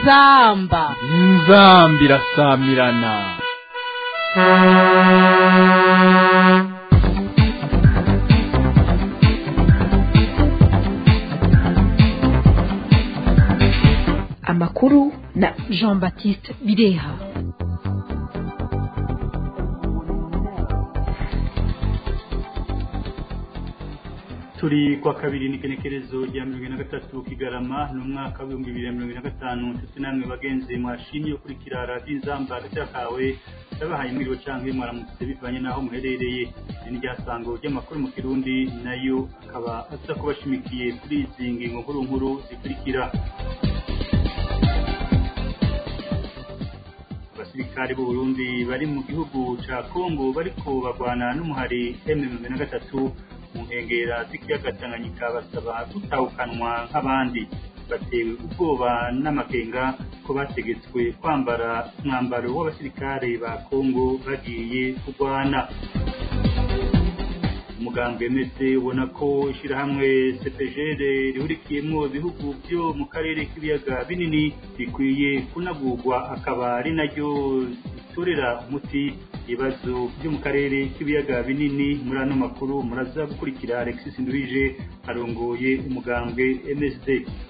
inzamba inzamba irasamirana amakuru na jean baptiste bireha turi kwa kabiri n'igenekerezo rya mirongo ine na gatatu kigarama ni umwaka w'ibihumbi bibiri na mirongo ine na gatanu nshuti namwe bagenzi mwashimye ukurikira radiyo inzamba agaciro kawe yabahaye mwiriwe canke mwaramutse bivanye n'aho muherereye iri ni ryasango ry'amakuru mu kirundi nayo akaba aza kubashimikiye kuri izi ngingo nkuru nkuru zikurikira abasirikare b'u Burundi bari mu gihugu ca Kongo bariko bagwana n'umuhari M23 mu nkengera z'ikiyaga Tanganyika basaba gutahukanwa nk'abandi batewe ubwoba n'amakenga ko bategetswe kwambara umwambaro w'abasirikare ba Kongo bagiye kurwana umugambwe mese ubona ko ishyirahamwe CPGR rihurikiyemo ibihugu byo mu karere k'ibiyaga binini bikwiye kunagurwa akaba ari naryo ritorera umuti ibibazo byo mu karere k'ibiyaga binini muri ano makuru muraza gukurikira Alexis Nduhije arongoye umugambwe MSD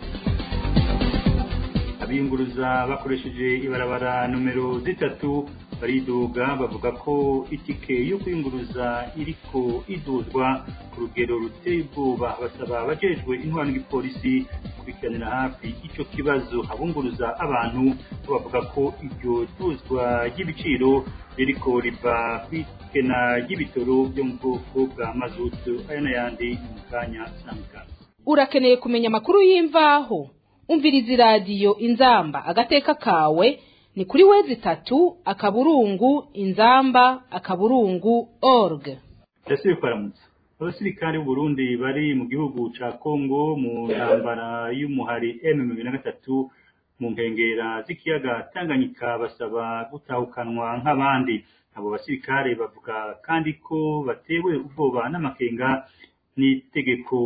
abiyunguruza bakoresheje ibarabara nomero zitatu baridoga bavuga ko itike yo kwiyunguruza iriko iduzwa ku rugero ruteye ubwoba basaba abajejwe intwaro n'igipolisi gukurikiranira hafi ico kibazo abunguruza abantu bo bavuga ko iryo duzwa ry'ibiciro ririko riva kw'ikena ry'ibitoro byo mu bwoko bwa mazutu aya n'ayandi mu kanya sangana urakeneye kumenya amakuru y'imvaho umviriza iradiyo inzamba agateka kawe ni kuri wezi itatu akaburungu inzamba akaburungu org ndasubiye kwaramutsa abasirikare b'u Burundi bari mu gihugu ca Kongo mu ntambara y'umuhari M23 mu nkengera z'ikiyaga Tanganyika basaba gutahukanwa nk'abandi abo basirikare bavuga kandi ko batewe ubwoba n'amakenga n'itegeko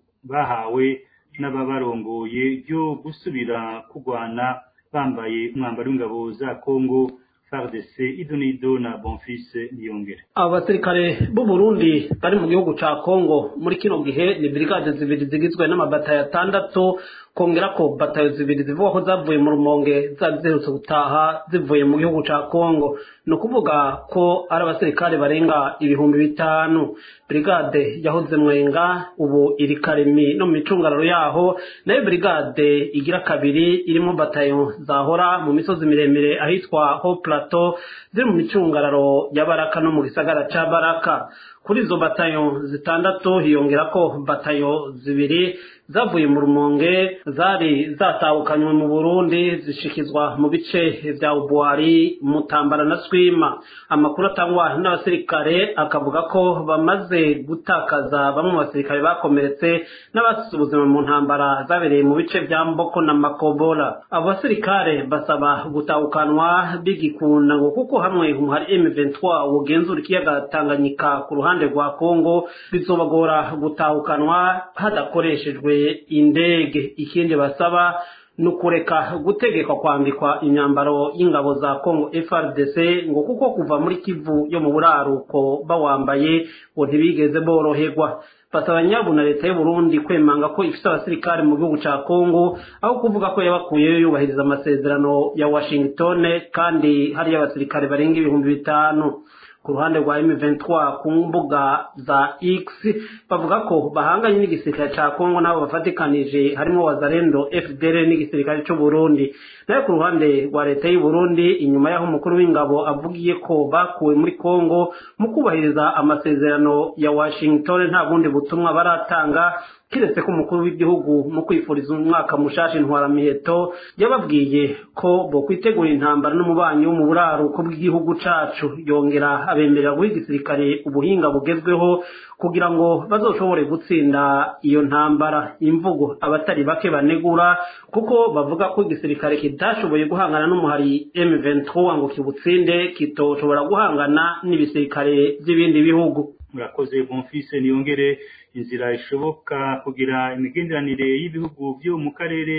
bahawe n'ababarongoye ryo gusubira kurwana bambaye umwambaro w'ingabo za Kongo FARDC idonido na Bonfils Niyongere abo basirikare b'u Burundi bari mu gihugu ca Kongo muri kino gihe ni brigade zibiri zigizwe n'amabatayo atandatu kongera ko batayo zibiri zivuga ko zavuye mu rumonge zari ziherutse gutaha zivuye mu gihugu ca Kongo ni ukuvuga ko ari abasirikare barenga ibihumbi bitanu brigade yahoze mwenga ubu iri karemi no mu micungararo yaho nayo brigade igira kabiri irimo batayo zahora mu misozi miremire ahitwa ho plateau ziri mu micungararo ya baraka no mu gisagara ca baraka kuri izo batayo zitandatu hiyongera ko batayo zibiri zavuye mu rumonge zari zatahukanywe mu burundi zishikizwa mu bice vya ubuhari mutambara na swima amakuru atangwa n'abasirikare akavuga ko bamaze gutakaza bamwe mu basirikare bakomeretse n'abasize ubuzima mu ntambara zabereye mu bice vya mboko na makobora abo basirikare basaba gutahukanwa bigikunda ngo kuko hamwe umuhari M23 wugenzura ikiyaga Tanganyika ku ruhande rwa Kongo bizobagora gutahukanwa hadakoreshejwe indege ikindi basaba ni ukureka gutegekwa kwambikwa imyambaro y'ingabo za Kongo FRDC ngo kuko kuva muri Kivu yo mu buraruko bawambaye ngo ntibigeze boroherwa basaba nyabuna leta y'u Burundi kwemanga ko ifite abasirikare mu gihugu ca Kongo aho kuvuga ko yabakuyeyo yubahiriza amasezerano ya Washington kandi hari abasirikare barenga ibihumbi bitanu ku ruhande rwa M23 ku mbuga za X bavuga ko bahanganye n'igisirikare ca Kongo nabo bafatikanije harimo Wazalendo FDL n'igisirikare cy'u Burundi nayo ku ruhande rwa leta y'u Burundi inyuma y'aho umukuru w'ingabo avugiye ko bakuwe muri Kongo mu kubahiriza amasezerano ya Washington nta bundi butumwa baratanga kiretse ko umukuru w'igihugu mu kwifuriza umwaka mushasha intwaramiheto yababwiye ko bo kwitegura intambara n'umubanyi wo mu buraruko bw'igihugu cacu yongera abemerera guha igisirikare ubuhinga bugezweho kugira ngo bazoshobore gutsinda iyo ntambara imvugo abatari bake banegura kuko bavuga ko igisirikare kitashoboye guhangana n'umuhari M23 ngo kibutsinde kitoshobora guhangana n'ibisirikare by'ibindi bihugu murakoze bonfise niyongere inzira ishoboka kugira imigenderanire y'ibihugu byo mu karere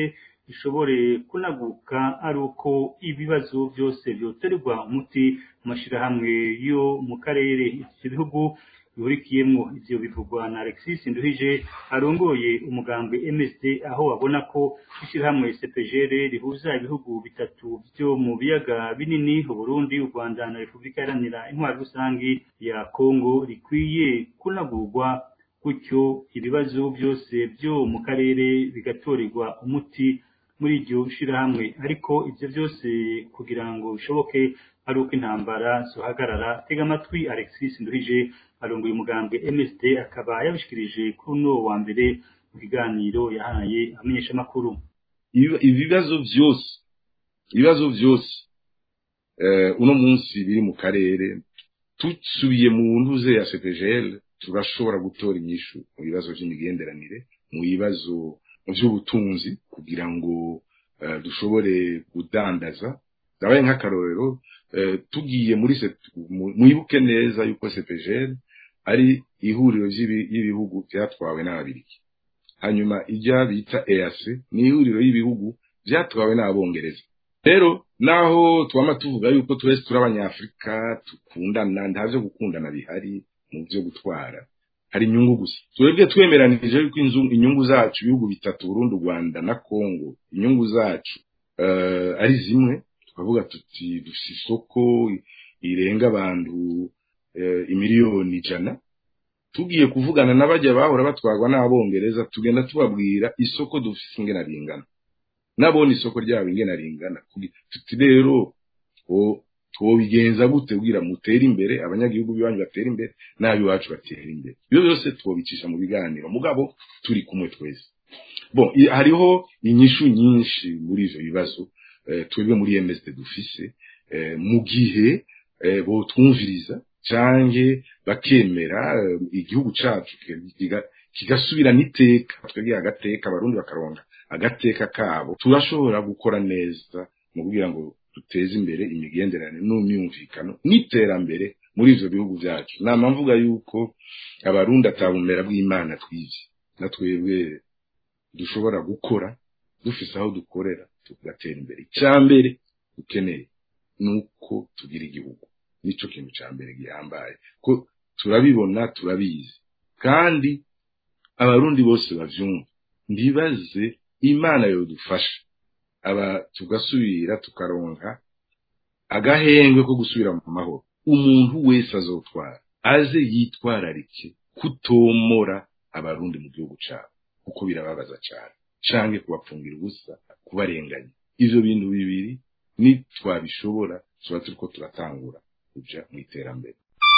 ishobore kunaguka ari uko ibibazo byose byoterwa umuti mu mashyirahamwe yo mu karere iki bihugu bihurikiyemo ivyo bivugwa na Alexis Nduhije arongoye umugambwe MSD aho babona ko ishyirahamwe CPGR rihuza ibihugu bitatu byo mu biyaga binini u Burundi u Rwanda na Repubulika Iharanira Intwari Rusangi ya Kongo rikwiye kunagurwa gutyo ibibazo byose byo mu karere bigatorerwa umuti muri iryo shirahamwe ariko ivyo byose kugira ngo bishoboke ari uko intambara zohagarara tega amatwi Alexis Nduhije arongoye umugambwe MSD akaba yabishikirije kuri uno wa mbere mu kiganiro yahaye amenyeshamakuru ibibazo byose ibibazo byose uno munsi biri mu karere tusubiye mu ntuze ya CPGL turashobora gutora inyishu mu bibazo by'imigenderanire mu bibazo by'ubutunzi kugira ngo dushobore kudandaza ndabaye nk'akarorero tugiye muri mwibuke neza yuko CPGL ari ihuriro y'ibihugu byatwawe n'ababirigi hanyuma ijya bita EAC ni ihuriro y'ibihugu byatwawe n'abongereza rero naho twama tuvuga yuko twese turi abanyafurika dukundana nta byo gukundana bihari mu byo gutwara hari inyungu gusa twebwe twemeranije yuko inyungu zacu ibihugu bitatu Burundi Rwanda na Kongo inyungu zacu ari zimwe tukavuga tuti dufite isoko irenga abantu imiliyoni ijana tugiye kuvugana n'abajya bahora batwarwa n'abongereza tugenda tubabwira isoko dufite ingena ringana nabona isoko ryabo ingena ringana tuti rero twobigenza gute kugira mutere imbere abanyagihugu biwanyu batera imbere n'ab'iwacu batera imbere ibyo byose twobicisha mu biganiro mugabo turi kumwe twese bon hariho inyishu nyinshi muri ivyo bibazo twebwe muri MSD dufise mu gihe botwumviriza canke bakemera igihugu cacu kigasubira n'iteka twebwe agateka abarundi bakaronga agateka kabo turashobora gukora neza mu kugira ngo duteze imbere imigenderanire n'umyumvikano n'iterambere muri ivyo bihugu vyacu nama mvuga yuko abarundi atabumera bw'imana twize na twebwe dushobora gukora dufise aho dukorera tugatera imbere icya mbere dukeneye ni uko tugira igihugu nicyo kintu cya mbere gihambaye ko turabibona turabizi kandi abarundi bose bavyumva ndibaze imana yodufasha aba tugasubira tukaronka agahengwe ko gusubira mu mahoro umuntu wese azotwara aze yitwararike kutomora abarundi mu gihugu cyabo kuko birababaza cyane canke kubapfungira ubusa kubarenganya ivyo bintu bibiri nitwabishobora tuba turiko turatangura kuja mu iterambere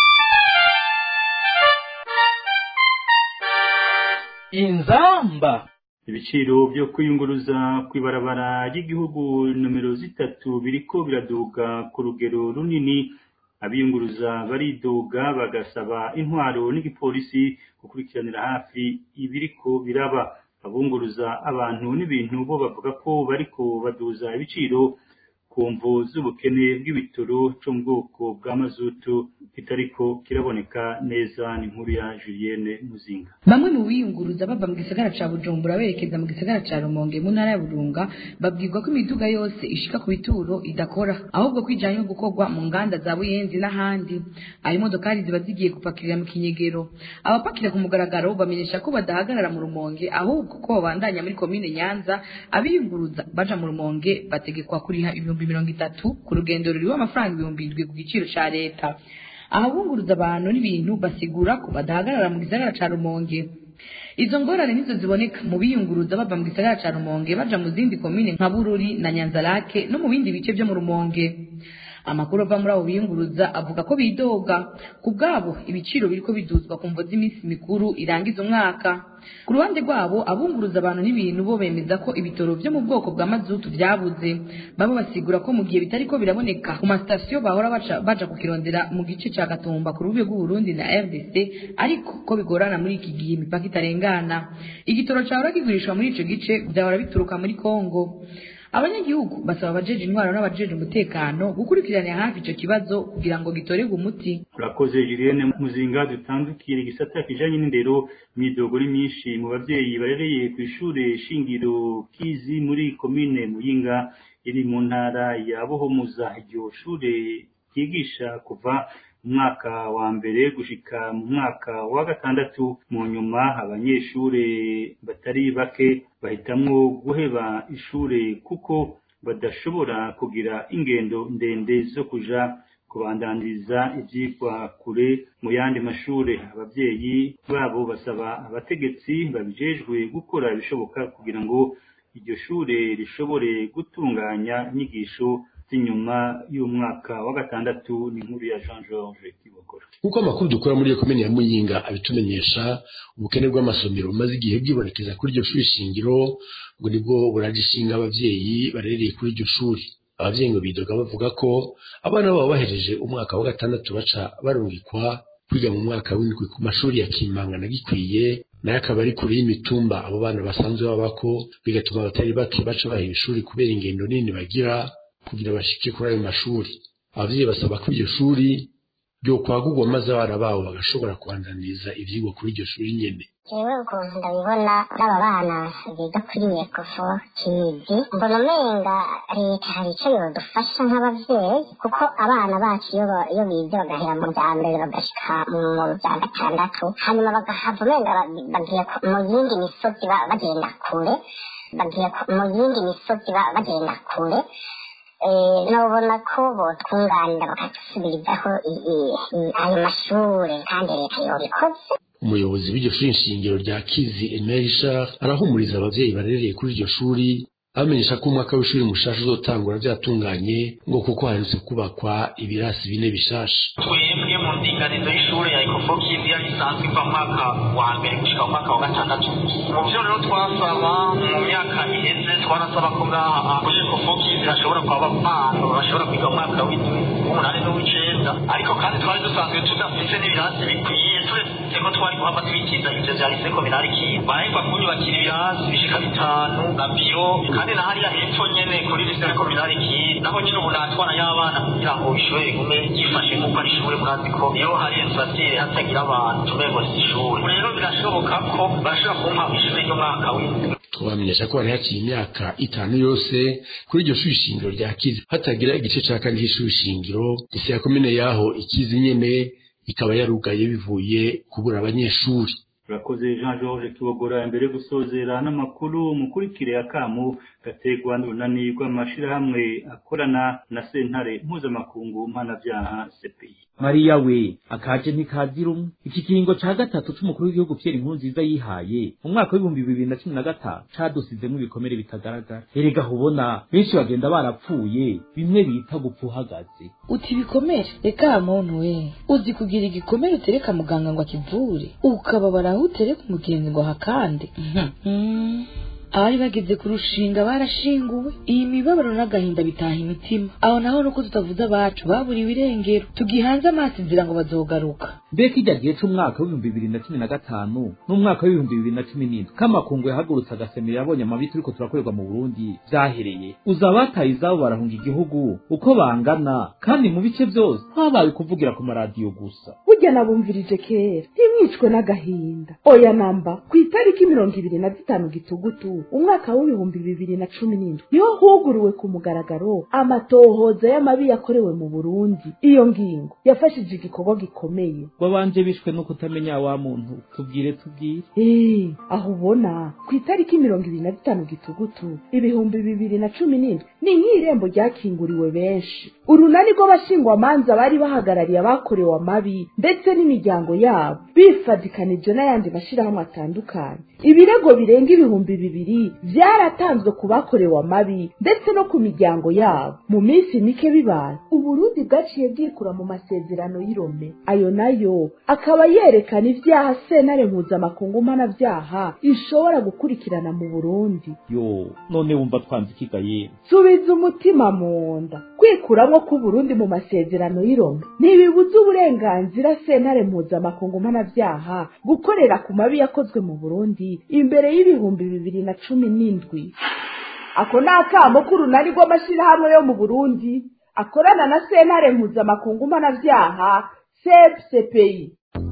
inzamba ibiciro byo kwiyunguruza kw'ibarabara ry'igihugu nomero zitatu biriko biraduga ku rugero runini abiyunguruza baridoga bagasaba intwaro n'igipolisi gukurikiranira hafi ibiriko biraba abunguruza abantu n'ibintu bo bavuga ko bariko baduza ibiciro ku mvu z'ubukene bw'ibitoro cyo mu bwoko bwa mazutu kitariko kiraboneka neza ni nkuru ya Julienne Muzinga bamwe mu biyunguruza bava mu gisagara ca Bujumbura berekeza mu gisagara ca Rumonge mu ntara ya Burunga babwirwa ko imiduga yose ishika ku bituro idakora ahubwo kwijanye no gukorwa mu nganda za Buyenzi n'ahandi aho imodokari ziba zigiye gupakirira mu kinyegero abapakira ku mugaragaro bamenyesha ko badahagarara mu Rumonge ahubwo ko babandanya muri komine Nyanza abiyunguruza baja mu Rumonge bategekwa kuriha ibihumbi mirongo itatu ku rugendo ruriho amafaranga ibihumbi indwi ku giciro ca leta ahabunguruza abantu n'ibintu basigura ko badahagarara mu gisagara ca Rumonge izo ngorane nizo ziboneka mu biyunguruza bava mu gisagara ca Rumonge baja mu zindi komine nka Bururi na Nyanzarake no mu bindi bice byo mu Rumonge amakuru ava muri abo biyunguruza avuga ko bidoga ku bwabo ibiciro biriko biduzwa ku mvo z'iminsi mikuru irangiza umwaka ku ruhande rwabo abunguruza abantu n'ibintu bo bemeza ko ibitoro byo mu bwoko bwa mazutu byabuze babo basigura ko mu gihe bitariko biraboneka ku masitasiyo bahora baca baja kukirondera mu gice ca gatumba ku rubibe rw'uburundi na rdc ariko ko bigorana muri iki gihe imipaka itarengana igitoro cahora kigurishwa muri ico gice vyahora bituruka muri kongo abanyagihugu basaba abajeje intwaro n'abajeje umutekano gukurikiranira hafi ico kibazo kugira ngo gitorerwe umuti urakoze Julienne Muzinga dutandukira igisata kijanye n'indero imyidogo ni myinshi mu bavyeyi barereye ku ishure shingiro Kizi muri komine Muyinga iri mu ntara ya Buhumuza iryo shure ryigisha kuva mu mwaka wa mbere gushika mu mwaka wa gatandatu mu nyuma abanyeshure batari bake bahitamwo guheba ishure kuko badashobora kugira ingendo ndende zo kuja kubandandiriza ivyigwa kure mu yandi mashure abavyeyi babo basaba abategetsi babijejwe gukora ibishoboka kugira ngo iryo shure rishobore gutunganya inyigisho z'inyuma y'umwaka wa gatandatu ni inkuru ya Jean Georges Kibogora nk'uko amakuru dukora muri iyo komine ya muyinga abitumenyesha ubukene bw'amasomero bumaze igihe bwibonekeza kuri iryo shuri shingiro ngo nibwo buragishinga abavyeyi barereye kuri iryo shuri abavyeyi ngo bidoga bavuga ko abana babo bahejeje umwaka wa gatandatu baca barungikwa kwiga mu mwaka w'indwi ku mashuri ya Kimanga na Gikwiye nayo akaba ari kure y'imitumba abo bana basanzwe babako bigatuma abatari bake baca bahera ishuri kubera ingendo nini bagira kugira bashike kuri ayo mashuri abavyeyi basaba ko iryo shuri ryo kwagurwa maze abana babo bagashobora kubandaniriza ivyigwa kuri iryo shuri nyene jewe ukuntu ndabibona n'aba bana biga kuri ekofo kizi mbona umenga leta hari ico yodufasha nk'abavyeyi kuko abana bacu iyo ba- iyo bize bagahera mu vya mbere bagashika mu vya gatandatu hanyuma bagahava umenga ba- bagiye ku- mu yindi misozi ba- bagenda kure bagiye ku- mu yindi misozi ba- bagenda kure Eh, nobona ko botwunganira bakadusubirizaho i- i- i- ayo mashure kandi leta yobikoze umuyobozi w'iryo shuri nshingiro rya kizi emerisha arahumuriza abavyeyi barereye kuri iryo shuri abamenyesha ko umwaka w'ishuri mushasha uzotangura vyatunganye ngo kuko haherutse kubakwa ibirasi bine bishasha twebwe mu ndinganizo y'ishuri ya ekofokizi yari isanzwe iva mu mwaka wa mbere gushika mu mwaka wa gatandatu mu vyo rero twasaba mu myaka iheze twarasaba ko ngaha kuri ekofokizi hashobora kuba abana bashobora kwiga mu mwaka w'indwi w'umunani n'uw'icenda ariko kandi twari dusanzwe tudafise n'ibirasi bikwiye turetse ko twari guhava twikiza ivyo vya lise kominari kiza barahegwa kunyubakira ibirasi bishika bitanu na biro kandi na hariya hepfo nyene kuri lise kominari kiza naho nyene ubu natwana y'abana kugira ngo ishure rigume gifashe nk'uko ari ishure murazi ko iyo hari infasire hatagira abantu tumengo si ishure Ubu rero birashoboka ko barashobora kumpa ishure ry'umwaka w'indwi twabamenyesha ko hari haciye imyaka itanu yose kuri iryo shuri shingiro rya kizi hatagira igice ca kane c'ishuri shingiro isi ya komine yaho ikizi nyene ikaba yarugaye bivuye kubura abanyeshuri urakoze Jean Georges Kibogora imbere yo gusozera n'amakuru mukurikire akamu gategwa n'urunani rw'amashirahamwe akorana na sentare mpuzamakungu mpanavyaha CPI mariya we akaje ntikazira umwe iki kiringo ca gatatu c'umukuru w'igihugu Pierre Nkurunziza yihaye mu mwaka w'ibihumbi bibiri na cumi na gatanu cadusizemwo ibikomere bitagaragara erega hubona benshi bagenda barapfuye bimwe bita gupfa uhagaze uti ibikomere reka muntu we uzi kugira igikomere utereka muganga ngo akivure ukababara aho utereka umugenzi ngo hakande Mhm. abari bageze ku rushinga barashinguwe iyi mibabaro n'agahinda bitaha imitima aho naho nuko tutavuze abacu baburiwe irengero tugihanze amaso inzira ngo bazogaruka mbega ijya gihe c'umwaka w'ibihumbi bibiri na cumi na gatanu n'umwaka w'ibihumbi bibiri na cumi n'indwi k'amakungu yahagurutse agasemero yabonye amabi turiko turakorerwa mu burundi vyahereye uza abataye izabo barahunga igihugu uko bangana kandi mu bice vyose habaye kuvugira ku maradiyo gusa burya nabumvirije kera ntimwicwe n'agahinda oya namba ku itariki mirongo ibiri na zitanu gitugutu umwaka w'ibihumbi bibiri na cumi n'indwi niho huguruwe ku mugaragaro amatohoza y'amabi yakorewe mu burundi iyo ngingo yafashije igikorwa gikomeye babanje bishwe no kutamenya wa muntu tubwire tubwire Eh, aho ubona ku itariki mirongo ibiri na zitanu gitugutu ibihumbi bibiri na cumi n'indwi ni nk'irembo ryakinguriwe benshi urunani rw'abashingwamanza bari bahagarariye abakorewe amabi ndetse n'imiryango yabo bifadikanije n'ayandi mashyirahamwe atandukanye ibirego birenga ibihumbi bibiri byaratanzwe ku bakorewe amabi ndetse no ku miryango yabo mu minsi mike bibaye uburundi bwaciye bwikura mu masezerano y'irome ayo nayo akaba yerekana ibyaha sentare mpuzamakungu mpanabyaha ishobora gukurikirana mu burundi yo none wumva twanze ikigaye subiza umutima mu nda kwikuramo k'uburundi mu masezerano y'irome ntibibuza uburenganzira sentare mpuzamakungu mpanabyaha gukorera ku mabi yakozwe mu burundi imbere y'ibihumbi bibiri na cumi n'indwi ako ni akamo k'urunani rw'amashyirahamwe yo mu burundi akorana na sentare mpuzamakungu mpanabyaha cpcpi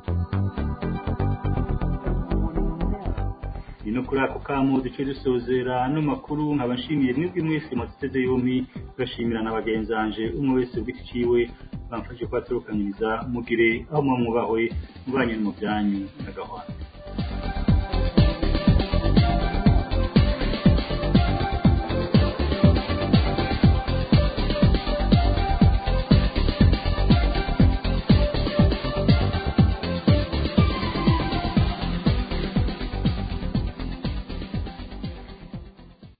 ni no kuri ako kamo duce dusozera ano makuru nkaba nshimiye mwebwe mwese mwaduteze yombi gashimira na bagenzanje umwe wese ugiti ciwe bamfashe kubatorokanyiriza mugire aho muba mwubahwe mubanye no mu byanyu n'agahwana